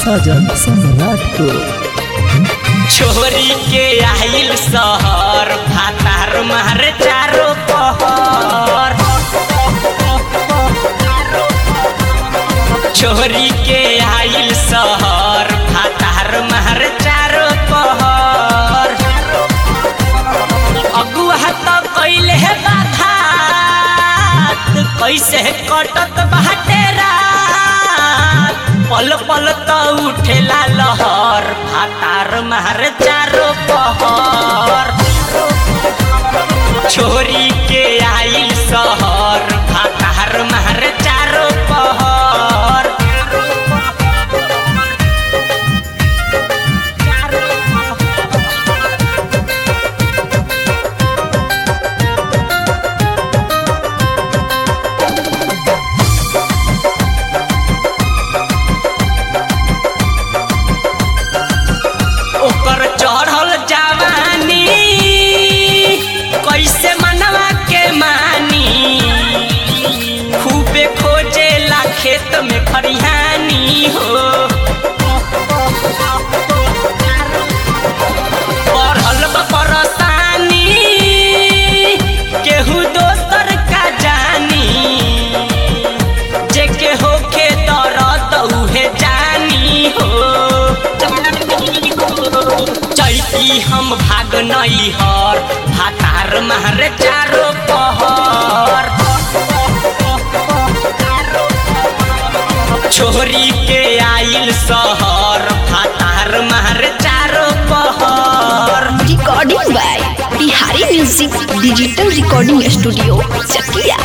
साजन सम्राट को छोरी के आइल शहर भातार मार चारो पहर छोरी के आइल शहर भातार मार चारो पहर अगुआ त कैले बाधात कैसे कटत बाटे रात पल पल त उठेला लहर भातार मार चारो पहर छोरी के आइल शहर भातार मार चारो पहर ओकर चढ़ल जवानी कैसे मनवा के मानी खूबे खोजेला खेत में खरिहानी हो पढ़ल बा परेशानी केहू दोसर का जानी जेके होखे दर्द उहे जानी हो चैती हम भाग नई हर भातार मार चारो पहर छोरी के आइल शहर भातार मार चारो पहर recording by Bihari music digital recording studio Chakia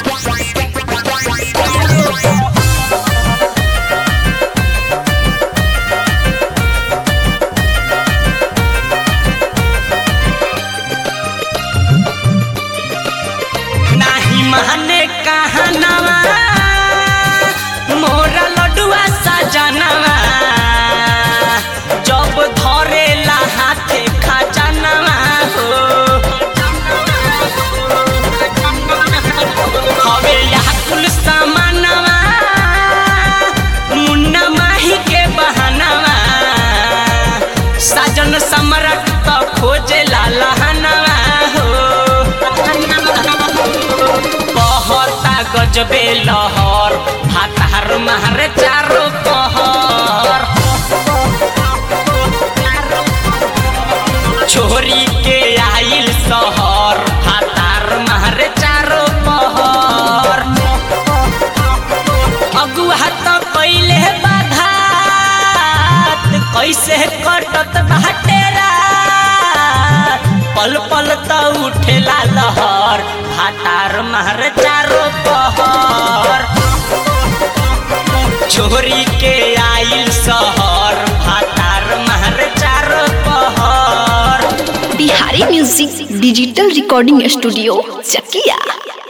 नाही माने कहनवा मोरा लडुआ सजनवा जब धरेला हाथे खजनवा हो हवे यह कुल सामानवा मुन्ना माही के बहनवा साजन सम्राट तो खोजे लहनवा हो बहता गजबे लहर भातार मार चारो पहर छोरी के आइल शहर भातार मार चारो पहर अगुआ त कैले बाधात कैसे कटत बाटे रात पल पल त उठेला लहर भातार मार चारो पहर छोरी के आइल शहर भातार मार चारो पहर Bihari music digital recording studio चकिया